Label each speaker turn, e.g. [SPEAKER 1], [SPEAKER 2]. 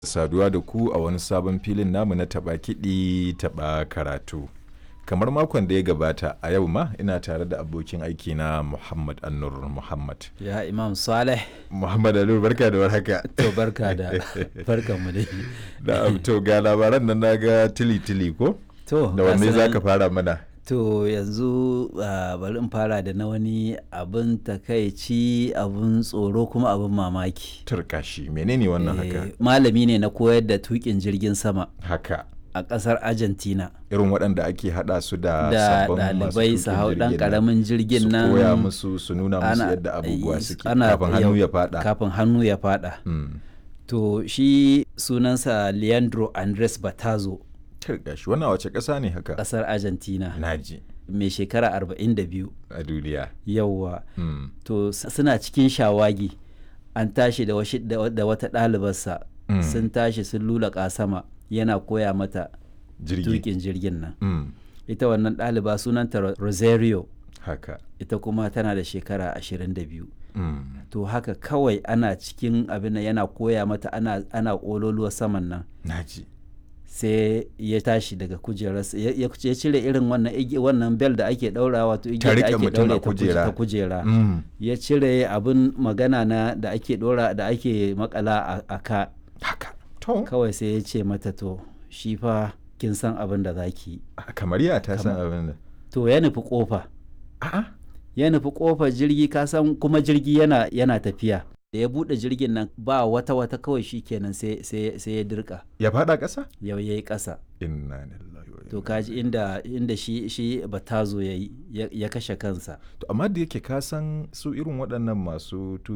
[SPEAKER 1] saduwa da ku a wani sabon filin namu na taɓa kiɗi taɓa karatu. Kamar makon da ya gabata a yau ma ina tare da abokin aiki na Muhammad Annur Muhammad.
[SPEAKER 2] Ya Imam Saleh.
[SPEAKER 1] Muhammad Annur barka da warhaka.
[SPEAKER 2] To barka da barkan mu dai.
[SPEAKER 1] Da to ga labaran nan naga tili tili ko?
[SPEAKER 2] To
[SPEAKER 1] Da wanne
[SPEAKER 2] gasu
[SPEAKER 1] za
[SPEAKER 2] nan.
[SPEAKER 1] ka fara mana?
[SPEAKER 2] To yanzu ah, bari in fara da na wani abin takaici abin tsoro kuma abin mamaki.
[SPEAKER 1] Turkashi menene wannan haka?
[SPEAKER 2] Eh, Malami ne na koyar da tukin jirgin sama
[SPEAKER 1] Haka.
[SPEAKER 2] a ƙasar Argentina.
[SPEAKER 1] Irin waɗanda ake haɗa su da
[SPEAKER 2] Da
[SPEAKER 1] sabbin masu
[SPEAKER 2] ɗalibai su
[SPEAKER 1] tuƙin
[SPEAKER 2] hau ɗan
[SPEAKER 1] jirgin nan.
[SPEAKER 2] ƙaramin jirgin nan.
[SPEAKER 1] Su koya musu su nuna musu
[SPEAKER 2] ana-
[SPEAKER 1] yadda abubuwa
[SPEAKER 2] eh,
[SPEAKER 1] suke
[SPEAKER 2] ana-
[SPEAKER 1] kafin hannu
[SPEAKER 2] yau-
[SPEAKER 1] ya faɗa.
[SPEAKER 2] Kafin hannu ya faɗa.
[SPEAKER 1] Mm.
[SPEAKER 2] To shi sunansa Leandro Andres Batazo
[SPEAKER 1] Turkashi wannan wace ƙasa ne haka?
[SPEAKER 2] ƙasar Argentina
[SPEAKER 1] Naji
[SPEAKER 2] mai shekara 42
[SPEAKER 1] a duniya.
[SPEAKER 2] yauwa.
[SPEAKER 1] Mm.
[SPEAKER 2] to s- suna cikin shawagi an tashi da, washi- da wa- da wata ɗalibarsa
[SPEAKER 1] Mm.
[SPEAKER 2] sun tashi sun lulaƙa sama yana koya mata
[SPEAKER 1] Jirgi.
[SPEAKER 2] tukin jirgin nan
[SPEAKER 1] Mm.
[SPEAKER 2] ita wannan ɗaliba sunanta Ro- rosario
[SPEAKER 1] Haka.
[SPEAKER 2] ita kuma tana da shekara 22
[SPEAKER 1] Mm.
[SPEAKER 2] to haka kawai ana cikin abin nan yana koya mata ana, ana ƙololuwa saman nan
[SPEAKER 1] Naji.
[SPEAKER 2] sai ya tashi daga kujerarsa ya ya- ya cire irin wannan igi- wannan bel da ake ɗaura wato igiyar da
[SPEAKER 1] riƙe
[SPEAKER 2] ake
[SPEAKER 1] mutum a
[SPEAKER 2] ɗaure ta kuje-
[SPEAKER 1] kujera.
[SPEAKER 2] ta kujera
[SPEAKER 1] Mm.
[SPEAKER 2] ya cire abin magana na da ake dora da ake makala a, a ka
[SPEAKER 1] Haka. To.
[SPEAKER 2] kawai sai ya ce mata to shi fa kin san abin da zaki yi
[SPEAKER 1] a- Kamar ya ta san abin da.
[SPEAKER 2] to ya nufi kofa
[SPEAKER 1] A'a.
[SPEAKER 2] ya nufi kofar jirgi ka san kuma jirgi yana yana tafiya da ya bude jirgin nan ba wata wata kawai shi kenan sai sai sai ya dirka
[SPEAKER 1] Ya faɗa ƙasa?
[SPEAKER 2] yau yayi kasa
[SPEAKER 1] Inna lillahi wa
[SPEAKER 2] to
[SPEAKER 1] inna
[SPEAKER 2] kaji inda inda shi shi batazo yayi ya, ya kashe kansa
[SPEAKER 1] To amma da yake ka san su irin waɗannan masu